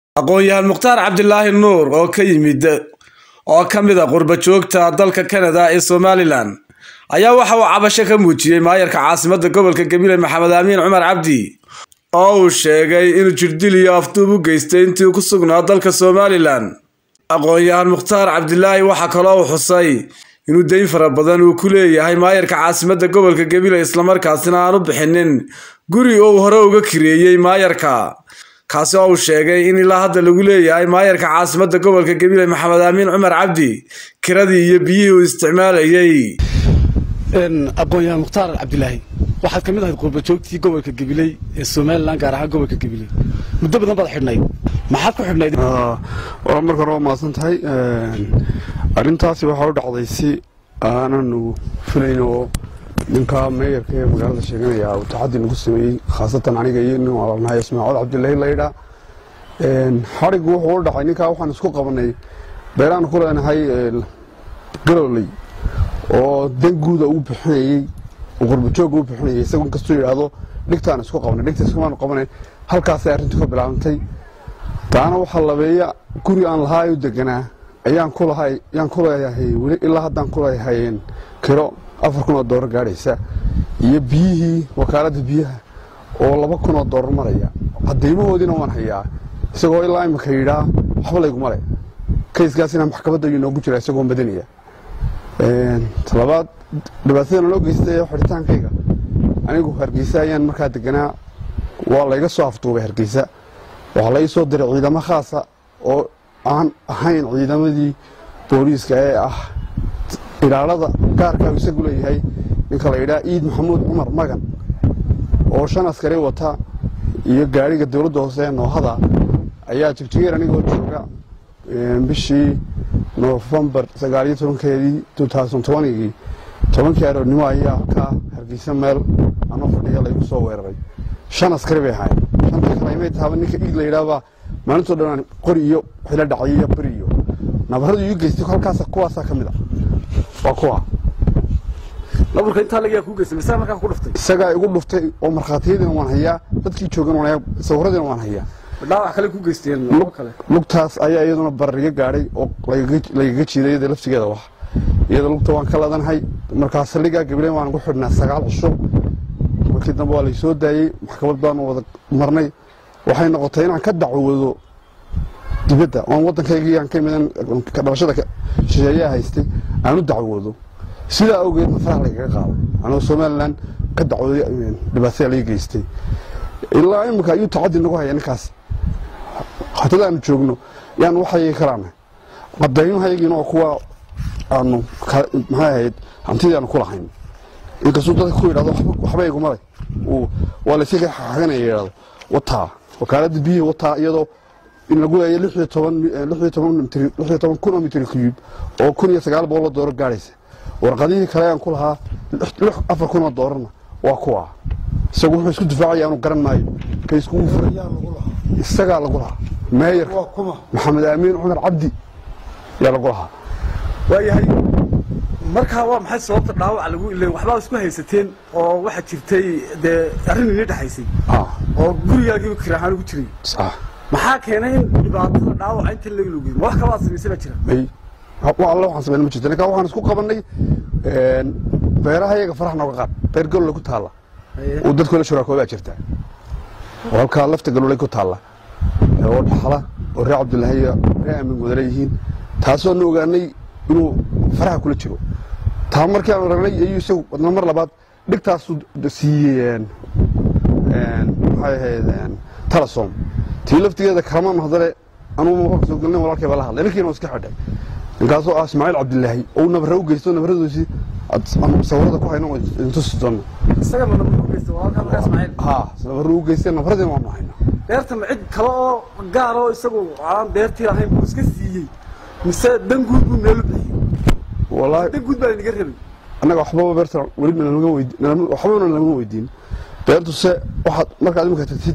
aqoon-yahan mukhtaar cabdilaahi nuur oo ka yimid oo ka mid a qurba joogta dalka kanada ee somalilan ayaa waxa uu cabasho ka muujiyey maayarka caasimada gobolka gabiley maxamed aamiin cumar cabdi oo uu sheegay inuu jirdil iyo afduub u geystay intii uu ku sugnaa dalka somalilan aqoon-yahan mukhtaar cabdilaahi waxaa kaloo uu xusay inuu dayn fara badan uu ku leeyahay maayarka caasimada gobolka gabiley islamarkaasina aan u bixinin guri oo uu hore uga kireeyey maayarka kaasi oo uu sheegay in ilaa hadda lagu leeyahay maayarka caasimada gobolka gabiley maxamed aamiin cumar cabdi kiradii iyo biyihii uu isticmaalayey aqoon-yahan mukhtaar cabdilaahi waxaad ka mid ahayd qurbajoogtii gobolka gabiley ee somalilan gaar ahaan gobolka gabiley muddo badan baad xidhnayd maxaad ku xidhnayd waa marka hore waa mahadsan tahay arrintaasi waxaa u dhacday si aananu filayn oo ninka meeyarka ee magaalada sheeganaya uu taxaddi nagu sameeyey khaasatan aniga iyo nin walaalnahay ismaaciil cabdilaahi laydhaa xadhigu wuxuu u dhacay ninkaa waxaan isku qabanay beeraan ku leenahay galoley oo dan guuda uu bixinayey qurbajooga u bixinayay isagu inkastuu yidhaahdo dhigtaan isku qabanay dhigta iskumaanu qabanay halkaasay arrintu ka bilaabantay taana waxaa labeeya guri aan lahaa u deganaa ayaan ku lahay ayaan ku leeyahay weli ilaa haddaan ku leeyahay kiro afar kun oo doolar gaadhaysa iyo biyihii wakaaladda biyaha oo laba kun oo doolar maraya cadaymahoodiina waan hayaa isagoo ilaa imika yidhaa waxba layguma le kayskaasina maxkamadda ayuu noogu jira isagoo madanaya talabaad dhibaatadana loo geystay ee xidhitaankayga anigu hargeysa ayaan markaa deganaa waa layga soo afduubay hargeysa waxaa la ii soo diray ciidamo khaasa oo aan ahayn ciidamadii booliiska ee ah ilaalada gaarkaa isagu leeyahay ninka la yidhaha iid maxamuud cumar magan oo shan askari wata iyo gaadhiga dowladda hoose ee noohada ayaa jigjigeer anigoo jooga bishii nofembar sagaaliyo tobankeedii gii tobankii aroornimo ayaa ka hargeysa meel anoo fadhiya laygu soo weeraray shan askari bay ahaayeen shanta kale imay taaba ninka iid la yidhaahbaa maalintoo dhan qori iyo xilo dhacay iyo beri iyo nabaradu ii geystay halkaas kuwaasaa ka mid a waa kuwa naburka intaa lagaa kuu geystay mise markaa ku dhuftay isagaa igu dhuftay oo markhaatiyadiina waan hayaa dadkii joogan waan hayaa sawiradiina waan hayaa dhaawac kale ku geysteen labo kale lugtaas ayaa iyaduna barariga gaadhay oo lagaga jiiday iyada laftigeeda wax iyada lugta waan ka ladanahay markaa saldhigaa gabileen waan ugu xidhnaa sagaal cisho markii dambe waa laysoo daayey maxkamad baanu wada marnay waxay noqotay inaan ka dacwoodo dibadda oon waddankaygii aan ka imidan dhalashada shisheeyaha haystay aan u dacwoodo sidaa awgeedna faraha lagaga qaado anoo somalilan ka dacwooday dhibaatada laga geystay ilaa imika ayuu tacaddi nagu haya ninkaas hatadaanu joogno yaan waxayagi kalaana cadaymahayagiina waa kuwa aanu maxay ahayd hantidii aanu ku lahayn inkastuu dadka ku yidhahdo waxba iguma leh waa layska xaganaya yidhahdo wataa wakaaladda biyihii wataa iyadoo in lagu leeya lix iyo toban lix iyo toban lix iyo toban kun oo mitr cube oo kun iyo sagaal boqol oo doolar gaadhaysa warqadihii kale aan ku lahaa lix afar kun oo doolarna waa kuwa isagu wuxuu isku difaacaya aanu garan maayo kayskugu furay isagaa lagu lahaa meeyarka maxamed aamiin cumar cabdi yaa lagu lahaa waayahay markaa waa maxay sababta dhaawaca lagu ileen waxbaa isku haysateen oo waxaa jirtay dee arrin ini dhexaysay oo gurigaagiiba kiraahaan ugu jiray maxaa keenay in dhibaatada dhaawaca inta laga logey ma wax kalaa samaysay baa jira may wax alla waxaan samayna ma jirto ninkaa waxaan isku qabannay beeraha iyaga farax nooga qaad beer galole ku taalla uu dadku la shuraakoodaa jirta oo halkaa lafta galoley ku taalla oo dhaxla oo reer cabdilaahi iyo reer aamin wadala yihiin taasoo na ogaanay inuu faraha kula jiro taa markii aan ragnay ayuu isagu wadna mar labaad dhigtaasu siiyey maxay ahayd talasom tii laftigeeda kalamaan hadale anugu marka soo gelnay walaalkay baa la hadlay ninkiina waa iska xidhay ninkaasoo ah ismaaciil cabdilaahi oo nabara u geysto nabaradoosii sawirada ku hayno intusi doono isaga ma nabar u geystay walaalkaa markaa ismaaciil ha nabara u geystay nabaradiina waanu haynaa beerta ma cid kale oo gaar oo isagu aan beertii lahayn buu iska siiyey mise dan guud buu meelu bixiyey wallaahi dan guud baa inaga rabay annaga waxbaba beerta weli nalama weydi waxbana nalama weydiin beertu se waxaad markaad imika tagtid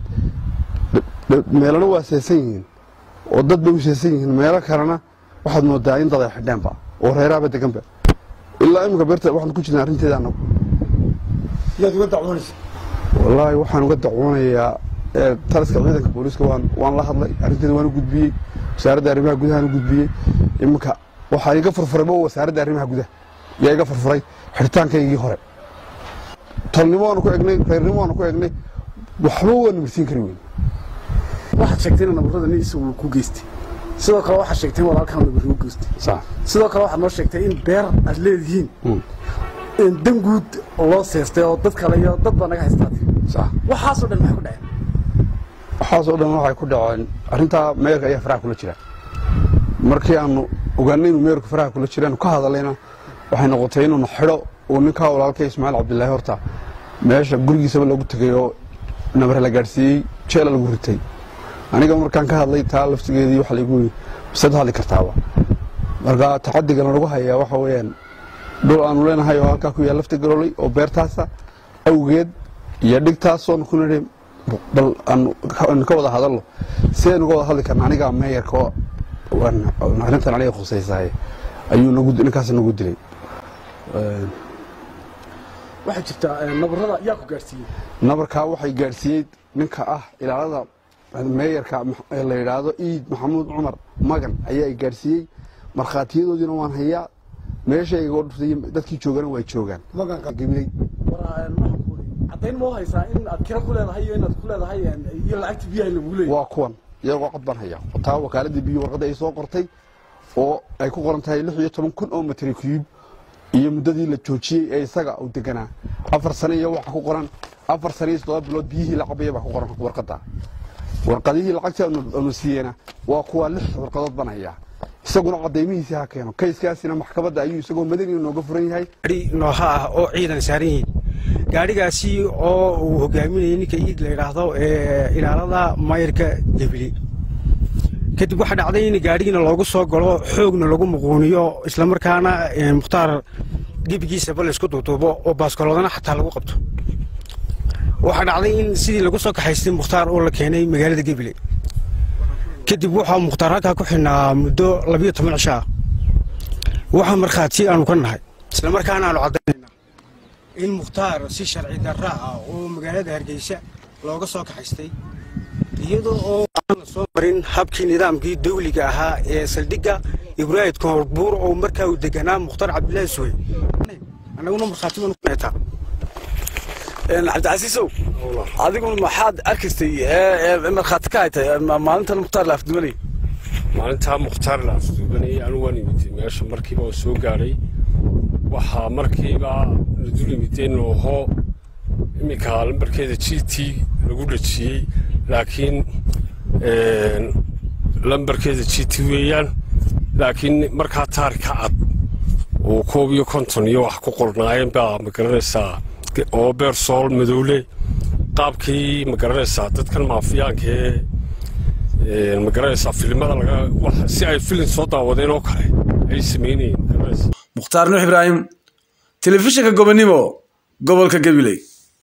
meelana waa seesan yihiin oo dad bay u seesan yihiin meelo kalena waxaad moodaa in dad ay xidheenba oo reeraaba deganba ilaa imika beerta waxaan ku jirnaa arrinteeda annagu yaad uga dacwoonaysa wallaahi waxaan uga dacwoonayaa taliska ciidanka booliiska waan waan la hadlay arrinteeda waan u gudbiyey wasaaradda arrimaha gudahaan u gudbiyey iminka waxaa iga furfuray ma wasaaradda arrimaha gudaha yaa iga furfuray xidhitaankaygii hore tolnimo waanu ku egnay reernimo waanu ku egnay waxba waanu mirsiin kari weyn waxaad sheegtay in nabarrada nin isagu ku geystay sidoo kale waxaad sheegtay in walaalkaa nabarri u geystay sax sidoo kale waxaad noo sheegtay in beer aad leedihiin in dan guud loo seestay oo dad kale iyo dad baa naga haystaati sax waxaasoo dhan maxay ku dhaceen waxaasoo dhan waxay ku dhaceen arrintaa meerka ayaa faraha kula jira markii aanu ogaanay inuu meerku faraha kula jiraanu ka hadallayna waxay noqotay inuuna xidho uu ninkaa walaalkay ismaaciil cabdilaahi horta meesha gurigiisaba lagu tegay oo nabare la gaadhsiiyey jeela lagu ritay aniga markaan ka hadlay taa laftigeedii waxa laygu yii masad hadli kartaaba marka tacadigan lagu hayaa waxa weeyaan dhul aanu leenahay oo halkaa ku yaal lafta garoolay oo beertaasa awgeed iyo dhigtaasoonu ku nidhi bal aanu ka wada hadalno si aynu ka wada hadli karna anigaa meeyarka oo arrintan aniga khusaysahay ayuu nagu ninkaas nagu dilay waxaa jirta nabarrada yaa ku gaadhsiiyey nabarkaa waxay gaadhsiiyey ninka ah ilaalada meeyarka la yidhaahdo iid maxamuud cumar magan ayaa i gaadhsiiyey markhaatiyadoodiina waan hayaa meeshayga oo dhuftay dadkii joogana way joogaan gabiley caddayn moo haysaa in aad kira ku leedahay iyo inaad ku leedahay iyo lacagta biyaha lagu leeyahay waa kuwan iyagoo cod baan hayaa taa wakaaladda biyo warqadda ay soo qortay oo ay ku qoran tahay lix iyo toban kun oo matri kuyub iyo muddadii la joojiyey ee isaga uu deganaa afar sane iyo waxa ku qoran afar sane iyo toddoba bilood biyihii la cabaya baa ku qoran warqadda warqadihii lacagta aanu siiyeyna waa kuwa lix warqadood baan hayaa isaguna cadaymihiisi ha keeno kayskaasina maxkamadda ayuu isagoo madani nooga furan yahay gaari nooha ah oo ciidan saaran yihiin gaadhigaasi oo uu hogaaminayay ninka iid la yidhaahdo ee ilaalada maayarka gebili kadib waxaa dhacday in gaadhigiina loogu soo galo xoogna lagu muquuniyo islamarkaana mukhtaar gebigiisaba laysku duuduubo oo baaskoloodana xataa lagu qabto waxaa dhacday in sidii lagu soo kaxaystay mukhtaar oo la keenay magaalada gebile kadib waxaa mukhtaar halkaa ku xidhnaa muddo labiyo toban cisho ah waxaa markhaati aanu ka nahay islamarkaana aanu caddaynayna in mukhtaar si sharci darra ah oo magaalada hargeysa looga soo kaxaystay iyadoo oo aan la soo marin habkii nidaamkii dawliga ahaa ee saldhigga ibraahid koorbuur oo markaa uu deganaa mukhtaar cabdilaahi suwey annaguna markhaati baanu ku neetaa cabdicasiisow adigu maxaad arkaystay markhaati ka haytay maalintan mukhtaar la afdumanay maalintaa mukhtaar la afduubanayay anigu waan imid meesha markiiba oo soo gaadhay waxaa markiiba la dul imideen nooho iminka lambarkeeda g t lagu dhajiyey laakiin lambarkeeda g t weeyaan laakiin markaa taarika cad oo koob iyo konton iyo wax ku qornaayeen baa ma garanaysaa oo beersool madowle qaabkii ma garanaysaa dadkan maafiyaanka ee ma garanaysaa filimada laga si ay filim soo daawadeen oo kale ay samaynayeen mukhtaar nuux ibraahim telefishinka gobonimo gobolka gabiley